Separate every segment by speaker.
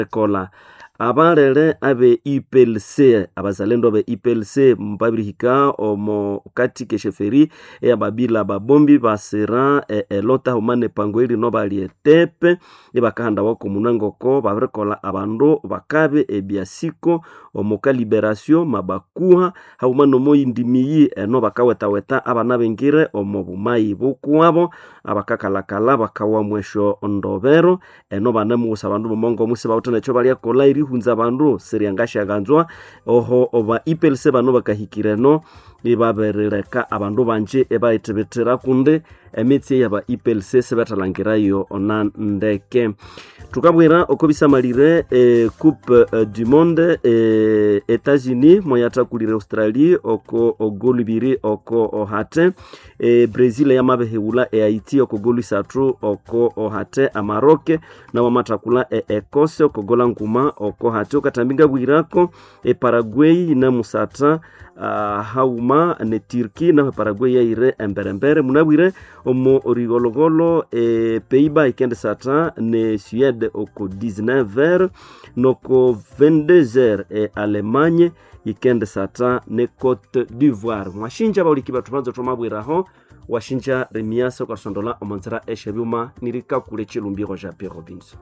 Speaker 1: kola abalele abe iplc abazalendo be iplc mbabirihika omo kati kesheferi eyababila babombi basira e, elota humane pango ili no bali etepe ibakahanda wako munangoko babirikola abandu bakabe ebyasiko omo ka liberation mabakuha haumano moyindimiyi eno bakawetaweta abana bengire omo bumayi bukuabo abakakalakala bakawa mwesho ndobero eno banemugusa abandu bomongo musi bawutha nekyo balyakola irihunza abandu siryangashaganzwa oho oba ipelise bano bakahikireno ibaberireka abandu banje ebayithibithira kundi emitsi yaba ipelise sibethalangirayo ona ndeke tukabwira oko bisamalire e, coupe e, du monde e, etats-unis moyathakulire australie oko ogolu ibiri oko ohate e, brazil yamabehewula e haiti oko golu isathu oko ohate amaroke nawamathakula e ecosse oko gola nguma oko hati okatambinga bwirako e paraguay namusatha uh, hauma ne turki naho paraguay yaire emberembere munabwire omo rigologolo e peiba ikende sata ne suede oko 19 ver noko 22 heures e allemagne ikende sata ne cote d'ivoire mwashinja bauliki batu banzo tomabwiraho washinja remiasa okasondola omonzera eshebyuma nirikakule chilumbiro ja p robinson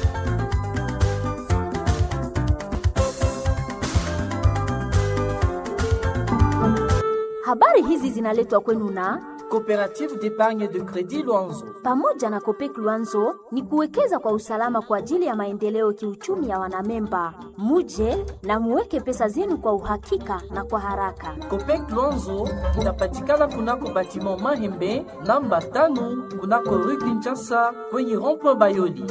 Speaker 2: Habari hizi zinaletwa kwenu na
Speaker 3: Coopérative d'épargne de crédit Luanzo.
Speaker 2: pamoja na Kopek Luanzo ni kuwekeza kwa usalama kwa ajili ya maendeleo kiuchumi ya wanamemba. Muje na muweke pesa zenu kwa uhakika na kwa haraka.
Speaker 3: Copec Luanzo inapatikana kunako batiment Mahembe namba tano kunako rue Kinshasa kwenye rond-point Bayoli.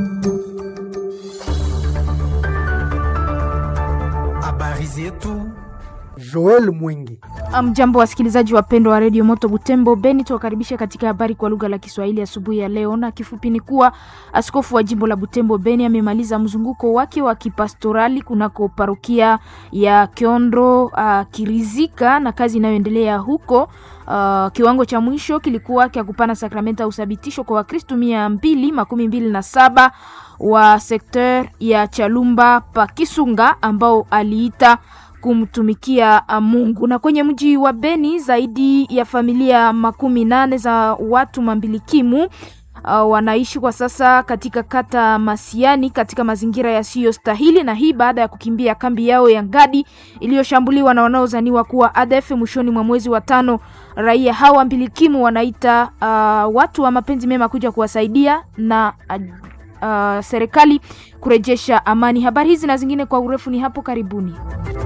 Speaker 4: Habari zetu
Speaker 5: Joel Mwingi.
Speaker 6: Mjambo wasikilizaji wapendwa wa redio Moto Butembo Beni, tuwakaribisha katika habari kwa lugha la Kiswahili asubuhi ya leo, na kifupi ni kuwa askofu wa jimbo la Butembo Beni amemaliza mzunguko wake wa kipastorali kunako parokia ya Kiondro uh, Kirizika na kazi inayoendelea huko. Uh, kiwango cha mwisho kilikuwa kya kupana sakramenta ya uthabitisho kwa Wakristu mia mbili makumi mbili na saba wa sekter ya Chalumba pa Kisunga ambao aliita kumtumikia Mungu. Na kwenye mji wa Beni zaidi ya familia makumi nane za watu mambilikimu uh, wanaishi kwa sasa katika kata Masiani katika mazingira yasiyostahili, na hii baada ya kukimbia kambi yao ya Ngadi iliyoshambuliwa na wanaozaniwa kuwa ADF mwishoni mwa mwezi wa tano. Raia hawa mbilikimu wanaita uh, watu wa mapenzi mema kuja kuwasaidia na uh, uh, serikali kurejesha amani. Habari hizi na zingine kwa urefu ni hapo karibuni.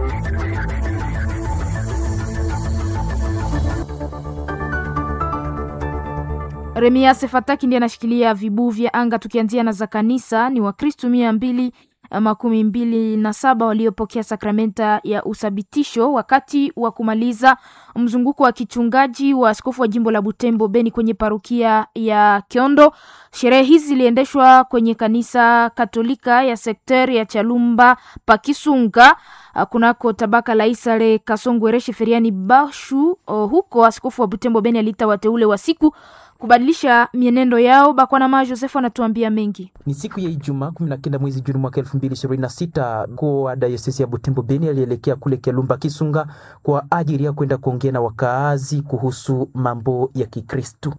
Speaker 6: Remiase Fataki ndiye anashikilia vibuu vya anga. Tukianzia na za kanisa, ni Wakristu mia mbili makumi mbili na saba waliopokea sakramenta ya uthabitisho wakati wa kumaliza mzunguko wa kichungaji wa askofu wa jimbo la Butembo Beni kwenye parukia ya Kiondo. Sherehe hizi ziliendeshwa kwenye kanisa Katolika ya sekteri ya Chalumba Pakisunga kunako tabaka la Isale Kasongwereshe Feriani Bashu. Huko askofu wa Butembo Beni aliita wateule wa siku kubadilisha mienendo yao. Bakwanama Joseph anatuambia mengi.
Speaker 7: Ni siku ya Ijumaa kumi na kenda mwezi Juni mwaka elfu mbili ishirini na sita mkuu wa dayosesi ya Butembo Beni alielekea kule Kialumba Kisunga kwa ajili ya kwenda kuongea na wakaazi kuhusu mambo ya Kikristu.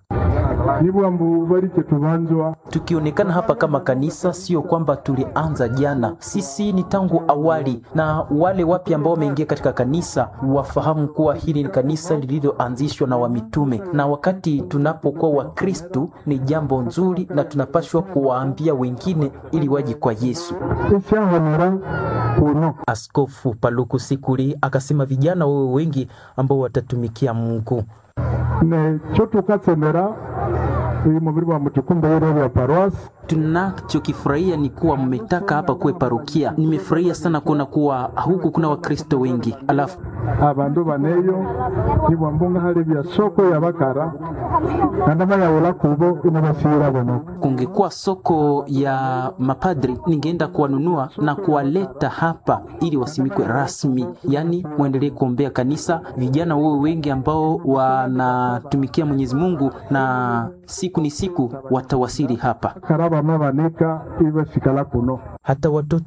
Speaker 7: Tukionekana hapa kama kanisa, sio kwamba tulianza jana, sisi ni tangu awali, na wale wapya ambao wameingia katika kanisa wafahamu kuwa hili ni kanisa lililoanzishwa na wamitume, na wakati tunapokuwa Wakristu ni jambo nzuri, na tunapashwa kuwaambia wengine ili waje kwa Yesu. Askofu Paluku Sikuli akasema vijana wewe wengi ambao watatumikia Mungu tunachokifurahia ni kuwa mmetaka hapa kuwe parokia. Nimefurahia sana kuona kuwa huku kuna Wakristo wengi, alafu
Speaker 8: abandu baneyo ibwambunga hali bya soko ya bakara nandama yaula kubo inabasira bonoka
Speaker 7: kungekuwa soko ya mapadri ningeenda kuwanunua na kuwaleta hapa ili wasimikwe rasmi yaani mwendelee kuombea kanisa vijana wewe wengi ambao wanatumikia mwenyezi mungu na siku ni siku watawasili hapa
Speaker 8: karaba mabanika ibasikala kuno
Speaker 7: hata watoto